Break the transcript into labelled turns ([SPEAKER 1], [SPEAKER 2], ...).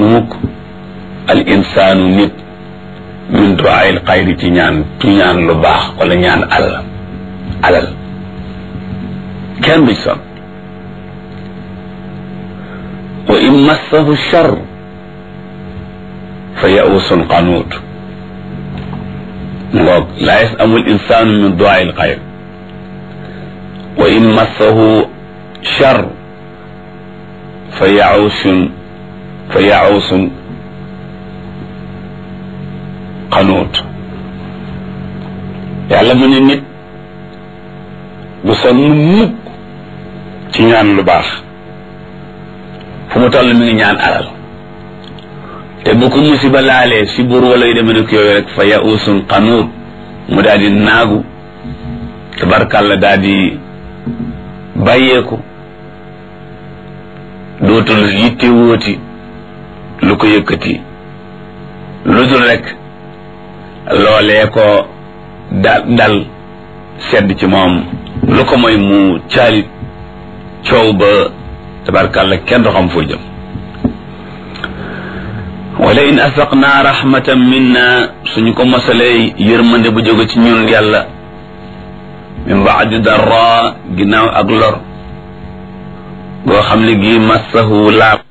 [SPEAKER 1] mukk al insaanu nit min duaayil xayri ci ñaan ci ñaan lu baax wala ñaan alal alal kenn du son wa in massahu char fa yausun qanuut ngoog laa yasamul insaanu min duaayil xayr wa in massahu char fa yausun fa yausun xanuut yàlla mu ne nit bu sonn mukk ci ñaan lu baax fu mu toll mi ngi ñaan alal te bu ko musiba laalee si buur wala yu demee ne ko yooyu rek fa yausun xanuut mu daal di naagu tabarkàlla daal di bàyyeeku dootul yitte wóoti lu ko yëkkati lu dul rek loolee ko dal dal sedd ci moom lu ko mooy mu caalit coow ba tabarkàlla kenn du xam foo jëm wala in asaqnaa rahmatan minna suñu ko mosalee yërmande bu jóge ci ñun yàlla min baadi darra ginnaaw ak lor goo xam ne gi massahu laab